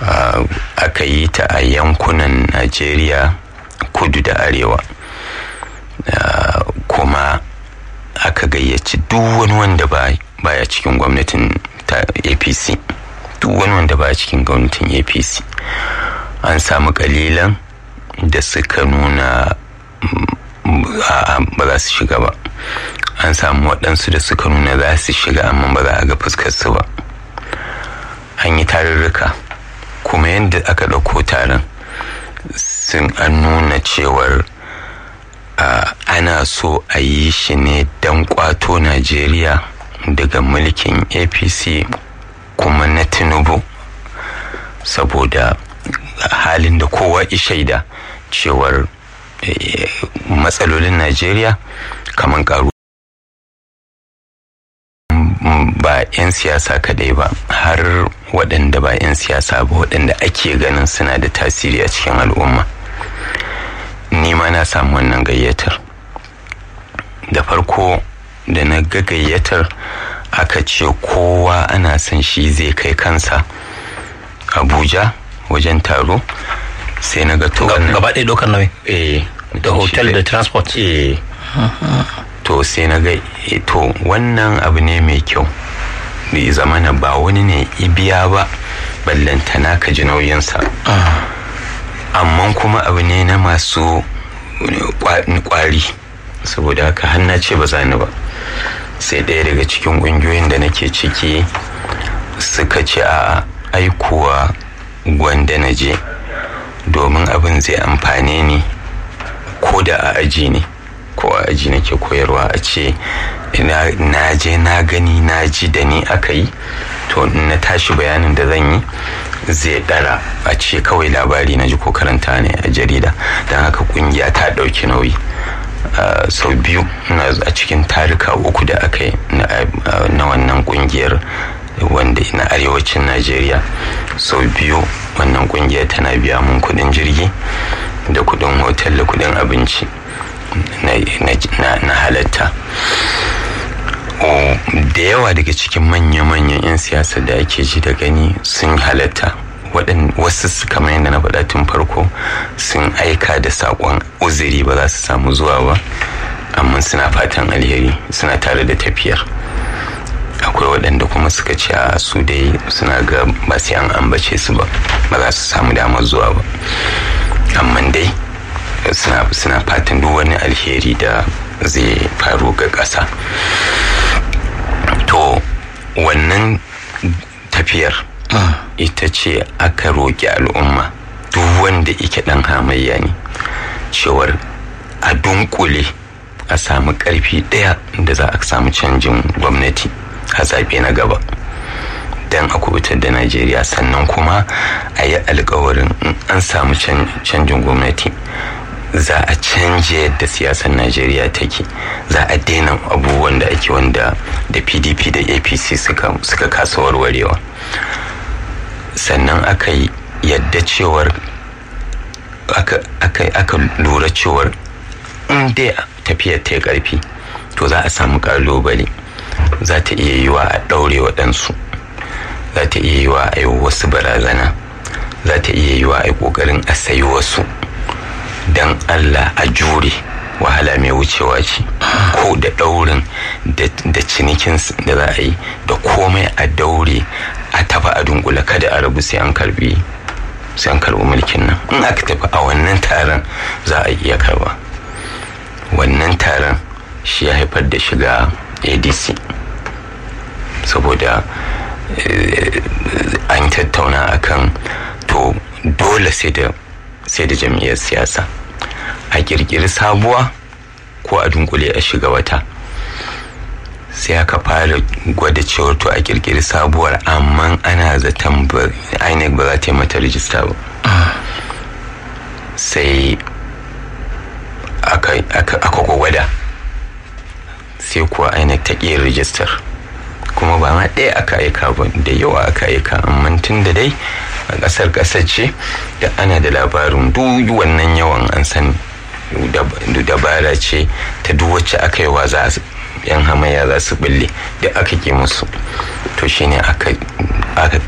aka yi ta a yankunan najeriya kudu da arewa kuma aka gayyaci duk wani wanda baya cikin gwamnatin ta apc duk wani wanda baya cikin gwamnatin apc an samu kalilan da suka nuna ba za su shiga ba an samu waɗansu da suka nuna za su shiga amma ba za a ga fuskarsu ba an yi tarurruka kuma yadda aka ɗauko taron sun an nuna cewar ana so a yi shi ne don kwato najeriya daga mulkin apc kuma na tinubu saboda halin da kowa shaida cewar matsalolin najeriya kamar karu ba 'yan siyasa kadai ba har waɗanda ba 'yan siyasa ba waɗanda ake ganin suna da tasiri a cikin al'umma ni ma na samu wannan gayyatar da farko da na ga gayyatar aka ce kowa ana son shi zai kai kansa abuja wajen taro sai na ga to gaba ɗaya ɗaukar nauyi eh da hotel da transport eh to sai na ga to wannan abu ne mai kyau da zamana ba wani ne ibiya ba ballantana ka ji nauyinsa amma kuma abu ne na masu kwari saboda haka hanna ce ba za ni ba sai ɗaya daga cikin ƙungiyoyin da nake ciki suka ce a aikuwa gwanda na je domin abin zai amfane ni ko da a aji ne ko a aji nake koyarwa a ce na je na gani na ji da ni aka yi to na tashi bayanin da zan yi zai dara a ce kawai labari na ji ko karanta ne a jarida don haka kungiya ta ɗauki nauyi sau biyu a cikin tarika uku da aka yi na wannan kungiyar wanda na arewacin najeriya sau biyu wannan kungiyar tana biya mun kudin jirgi da kudin hotel da kudin abinci na halatta da yawa daga cikin manya-manyan 'yan siyasa da ake ji da gani sun halatta wasu kamar yadda na faɗa tun farko sun aika da saƙon uzuri ba za su samu zuwa ba amma suna fatan alheri suna tare da tafiyar akwai waɗanda kuma suka ce a su dai suna ga ba sai an ambace su ba ba za su samu damar zuwa ba amma dai suna fatan duk wani alheri da zai faru ga ƙasa to wannan tafiyar ita ce aka roƙi al'umma duk wanda ike ɗan hamayya ne cewar a dunkule a samu ƙarfi ɗaya da za a samu canjin gwamnati a zaɓe na gaba don a kubutar da najeriya sannan kuma a yi alkawarin an samu canjin gwamnati za a canje yadda siyasar najeriya take za a daina abubuwan da ake wanda da pdp da apc suka kasa warwarewa sannan aka yi yadda cewar aka lura cewar in dai tafiyar ta karfi to za a samu kalubale za ta iya yiwa a ɗaure waɗansu za ta iya yiwa a yi wasu barazana za ta iya yiwa a yi ƙoƙarin a sayi wasu don allah a jure wahala mai wucewa ce ko da ɗaurin da cinikin da za a yi da komai a daure a tafi a dunkula kada a rabu sai an karbi sai an karbi mulkin nan in aka tafi a wannan taron za a iya karba wannan taron shi ya haifar da shiga adc saboda an tattauna akan to dole sai da sai da jam'iyyar siyasa a kirkiri sabuwa ko a dunkule a shiga wata sai aka fara gwada cewar to a kirkiri sabuwar amma ana zaton inec ba za ta yi mata rijista ba sai aka gwada sai kuwa inec ta ƙi rijistar kuma ba ma ɗaya aka aika ba da yawa aka aika amma tun da dai a ƙasar ƙasar ce da ana da labarin duk wannan yawan an sani dabara ce ta duk wacce aka yi wa za yan hamaya za su bulle da aka ke musu to shine aka